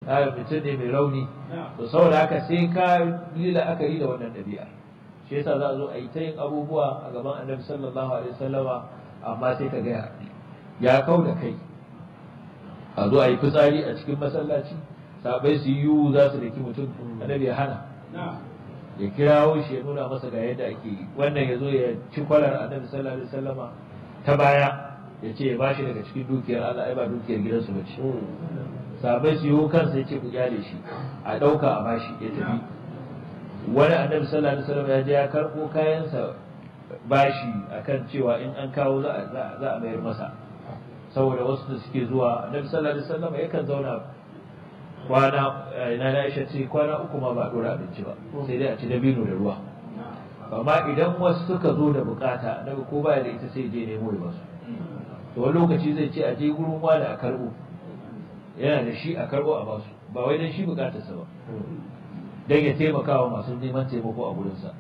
ka mutum ne mai rauni to saboda haka sai ka yi la'akari da wannan ɗabi'a shi yasa za a zo a yi ta yin abubuwa a gaban annabi sallallahu alaihi wasallama amma sai ka ga ya kau da kai a zo a yi fitsari a cikin masallaci sabai su yi za su daki mutum annabi ya hana ya kirawo shi ya nuna masa ga yadda ake yi wannan ya zo ya ci kwalar annabi sallallahu alaihi wasallama ta baya ya ce ya bashi daga cikin dukiyar Allah ai ba dukiyar gidansu ba ce sabai su yi kansa ya ce ku kyale shi a ɗauka a bashi ya tafi wani annabi sallallahu alaihi wasallam ya je ya karɓo kayansa bashi akan cewa in an kawo za a mayar masa saboda wasu da suke zuwa annabi sallallahu alaihi wasallam yakan zauna kwana na na Aisha ce kwana uku ma ba a dora abinci ba sai dai a ci dabino da ruwa amma idan wasu suka zo da bukata annabi ko baya da ita sai je nemo ya basu to wani lokaci zai ce a je gurin wani a karbo yana da shi a karbo a basu ba wai dan shi bukatarsa ba dan ya taimaka wa masu neman taimako a gurinsa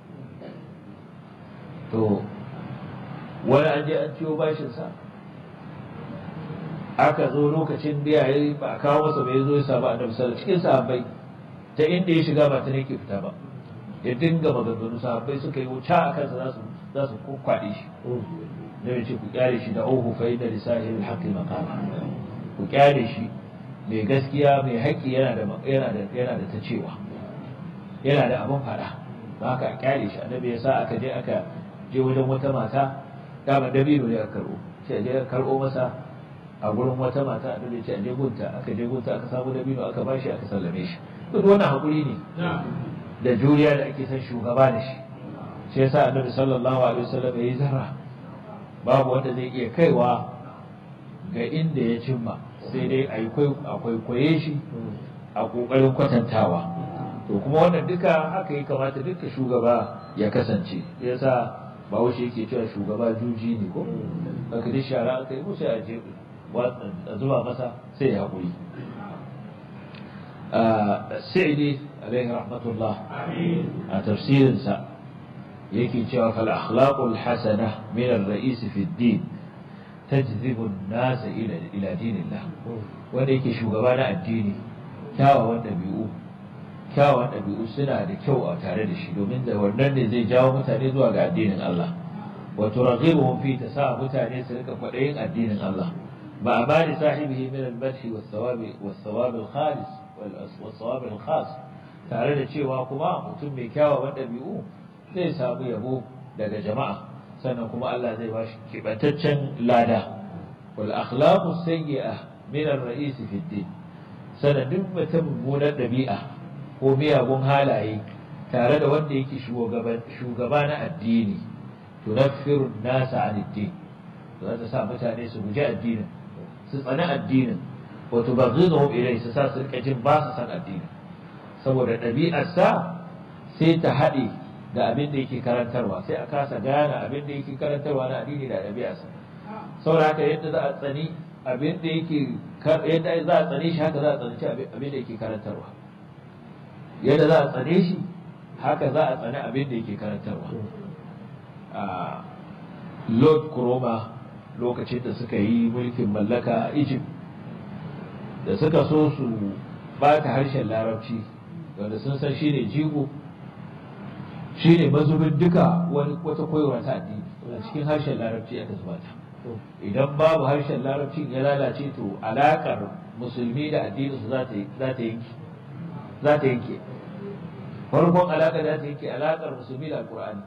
to wani an je an ciwo bashinsa aka zo lokacin da yayi ba a kawo masa bai zo ya samu annabi sallallahu cikin sahabbai ta inda ya shiga ba ta ne ke fita ba ya dinga maganganu sahabbai suka yi wuta a kansa za su za su kwakwade shi da ya ce ku kyale shi da ohu fa inda lisahi bil haqqi maqama ku kyale shi mai gaskiya mai haƙƙi yana da yana da yana da ta cewa yana da abin faɗa ba haka a kyale shi annabi ya sa aka je aka je wajen wata mata dama dabino ne aka karɓo sai a je aka karɓo masa a gurin wata mata a dole ce a je gunta aka je gunta aka samu dabino aka bashi aka sallame shi duk wannan hakuri ne da juriya da ake son shugaba da shi shi yasa annabi sallallahu alaihi wasallam yayi zarra babu wanda zai iya kaiwa ga inda ya cimma sai dai a kwaikwaye shi a kokarin kwatantawa to kuma wannan duka haka ya kamata duka shugaba ya kasance yasa bahaushe yake cewa shugaba juji ne ko aka duk shara aka yi musu a je a zuba masa sai ya haƙuri sa'idi alaihi rahmatullah a tafsirinsa yake cewa fal akhlaqul hasana min ar-ra'is fi ad-din tajzibu an-nas ila ila dinillah wanda yake shugaba na addini kyawawan dabi'u kyawawan dabi'u suna da kyau a tare da shi domin da wannan ne zai jawo mutane zuwa ga addinin Allah wa turaghibuhum fi tasa mutane su rika kwadayin addinin Allah مع مال صاحبه من المدح والثواب والثواب الخالص والثواب الخاص tare da cewa kuma mutum mai kyawawan ɗabi'u zai samu yabo daga jama'a sannan kuma Allah zai ba shi kibantaccen lada wal akhlaqu sayyi'a min ar-ra'is fi din sannan duk mutum mummunar ɗabi'a ko miyagun halaye tare da wanda yake shugaba na addini tunaffiru nasa an din za ta sa mutane su guji addinin su tsani addinin wato ba zuwa ilai su sa su rika jin ba su san addinin saboda ɗabi'arsa sai ta haɗe da abin da yake karantarwa sai a kasa gane abin da yake karantarwa na addini da ɗabi'arsa saboda haka yadda za a tsani abin da yake yadda za a tsane shi haka za a tsani abin da yake karantarwa yadda za a tsane shi haka za a tsani abin da yake karantarwa Lord Kuroma lokacin da suka yi mulkin mallaka a Egypt da suka so su bata harshen larabci wanda sun san shine jigo shine mazubin duka wani wata koyarwa ta addini a cikin harshen larabci aka zuba ta idan babu harshen larabci ya lalace to alakar musulmi da addinin su za ta yanke za ta yanke farkon alaka za ta yanke alakar musulmi da alkur'ani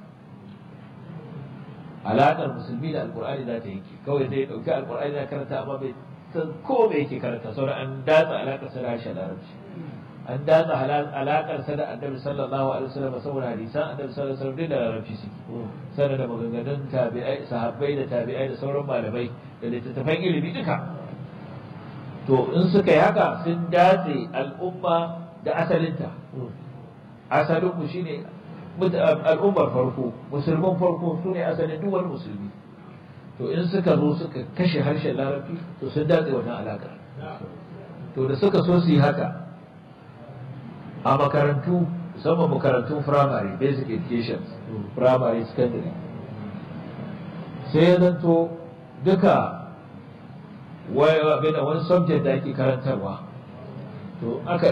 alaƙar musulmi da alƙur'ani za ta yanke kawai zai ɗauki alƙur'ani na karanta amma bai san ko me yake karanta sauran an datsa alaƙar sa da harshen larabci an datsa alaƙar sa da annabi sallallahu alaihi wasallam saboda hadisan annabi sallallahu alaihi wasallam duk da larabci suke sanar da maganganun tabi'ai sahabbai da tabi'ai da sauran malamai da littattafan ilimi duka to in suka yi haka sun datse al'umma da asalinta asalin mu shine al'ummar farko musulman farko su ne asalin duk wani musulmi to in suka zo suka kashe harshen larabci to sun datse wannan alaƙa to da suka so su yi haka a makarantu musamman makarantun firamare basic education firamare secondary sai ya zanto duka wani subject da ake karantarwa to aka